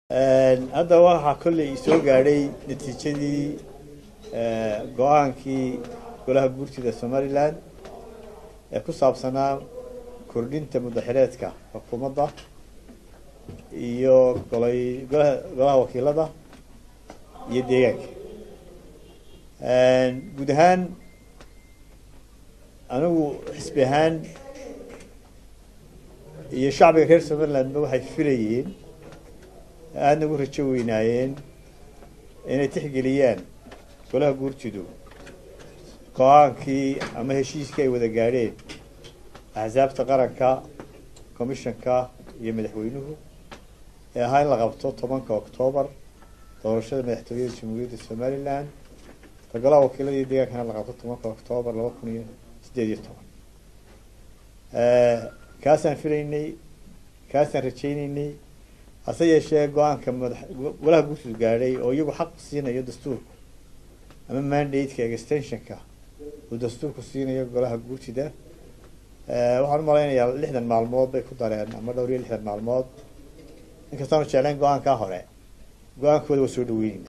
hadda waxaa kolley soo gaadhay natiijadii go-aankii golaha guurtida somalilan ee ku saabsanaa kordhinta mudaxireedka xukuumadda iyo golay golaha golaha wakiilada iyo deegaanka guud ahaan anigu xisbi ahaan iyo shacbiga reer somalilandba waxay filayeen aadna ugu rajo weynaayeen inay tixgeliyaan golaha guurtidu go-aankii ama heshiiskii ay wada gaadheen axsaabta qaranka commissionka iyo madaxweynuhu ee ahaa in la qabto tobanka octoobar doorashada madaxtooyada jamhuuriyadda somalilan ta golaha wakiilada iyo deegaankana la qabto tobanka octoobar laba kun iyo siddeed iyo toban kaasaan filaynay kaasaan rajaynaynay hase yeeshee go-aanka madax golaha guurtidu gaadhay oo iyagu xaq siinayo dastuurku ama mandate-ka extensionka uu dastuurku siinayo golaha guurtida waxaan umalaynayaa lixdan maalmood bay ku dareen ama dhowr iyo lixdan maalmood inkastaanu jeclayn go-aankaa hore go-aankooda waa soo dhaweynayna